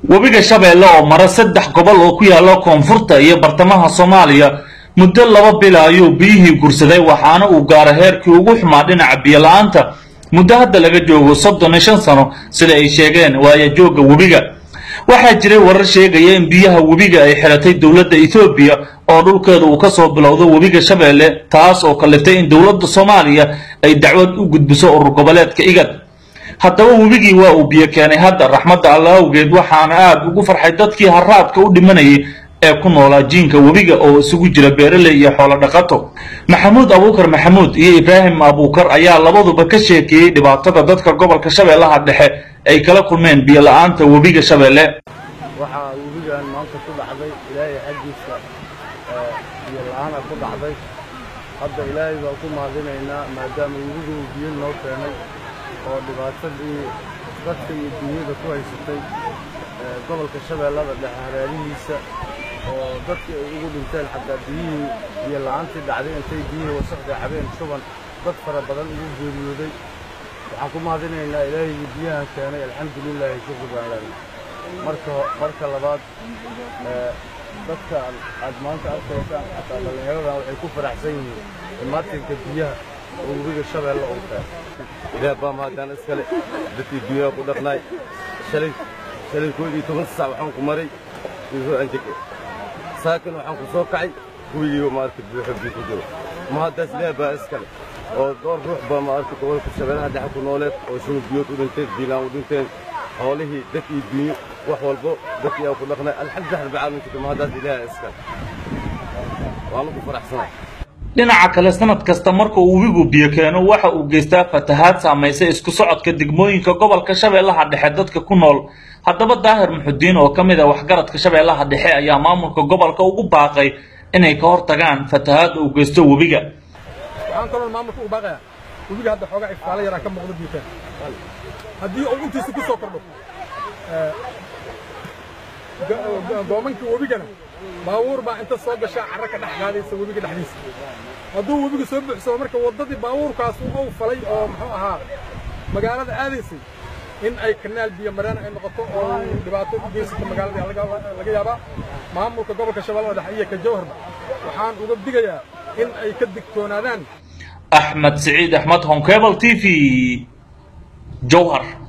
webiga shabeelle oo mara saddex gobol oo ku yaalla koonfurta iyo bartamaha soomaaliya muddo laba bila ayuu biyihii gursaday waxaana uu gaaray heerkii ugu xumaa dhinaca biyo-la-aanta muddo hadda laga joogo soddon iyo shan sano sida ay sheegeen waaya joogga webiga waxaa jiray warar sheegaya in biyaha webiga ay xiratay dowladda ethoobiya oo dhulkeeda uu ka soo bilowdo webiga shabeelle taas oo kaliftay in dowladda soomaaliya ay dacwad u gudbiso urur goboleedka igad haddaba webigii waa uu biyo keenay hadda raxmadda alla awgeed waxaana aad ugu farxay dadkii haraadka u dhimanayay ee ku noolaa jiinka webiga oo isugu jira beeraley iyo xoolo dhaqato maxamuud abuukar maxamuud iyo ibraahim abuukar ayaa labaduba ka sheekeeyey dhibaatada dadka gobolka shabeellaha dhexe ay kala kulmeen biyo la-aanta webiga shabeelle waxaa webigan maanta ku dhacday ilaahay xaggiisa biyo la-aana ku dhacday hadda ilaahay baa ku mahadinaynaa maadaama webigu uu biyo noo keenay oo dhibaatadii dadka iyo dunyada ku haysatay gobolka shabeellada dhexe hareerihiisa oo dadkii ay ugu dhinteen xataa biyihii biyo la-aantii dhacday intay biyihii wasaqda cabeen shuban dad fara badan ugu geeriyooday waxaan ku mahadinaynaa ilaahigii biyahan keenay alxamdulilaahi shukri baan leenahay marka marka labaad dadka aad maanta arkaysaan xataa dhallinyaradan waxay ku faraxsan yihiin imaatinka biyaha oo webiga shabeelle uu keenay ilaah baa mahadaan iskale dadkii biyaha ku dhaqnaay shalay shalay kood iyo toban sac waxaan ku maray saakin waxaan ku soo kacay kuwigii maarka buuxo biyo ku jiro mahadaas ilaah baa iskale oo dhowr ruux baa maarka gobolka shabeellaha dhexe ku nooleed oo shunug biyood u dhinteen biilaan u dhinteen xoolihii dad iyo dunyo wax walbo dadkii aan ku dhaqnay alxamdulilah rabbi caalamiinka mahadaas ilaah iskale waanu ku faraxsanahay dhinaca kale sanad kasta marka uu webigu biyo keeno waxa uu geystaa fatahaad saamaysa isku socodka degmooyinka gobolka shabeellaha dhexe dadka ku nool haddaba daahir muxudiin oo ka mid a waxgaradka shabeellaha dhexe ayaa maamulka gobolka ugu baaqay inay ka hortagaan fatahaadda uu geysto webiga waxaan kaloo maamulka u baaqayaa webiga hadda xoogaa ifaalo yaraa ka muuqda biitaan haddii uu intiisa ku soo kordho goomanka webigana baabuur baa inta soo gashaa carro ka dhex qaadaysa webiga dhexdiisa hadduu webiga soo buuxsamo marka waddadii baabuurkaas uu falay oo muxuu ahaa magaalada aadaysay in ay kanaal biyo mareen ay noqoto oo dhibaato u geysato magaalada laga yaabaa maamulka gobolka shabeellada dhexe iyo ka jawharba waxaan uga digayaa in ay ka digtoonaadaan axmed siciid axmed honkebel t v jowhar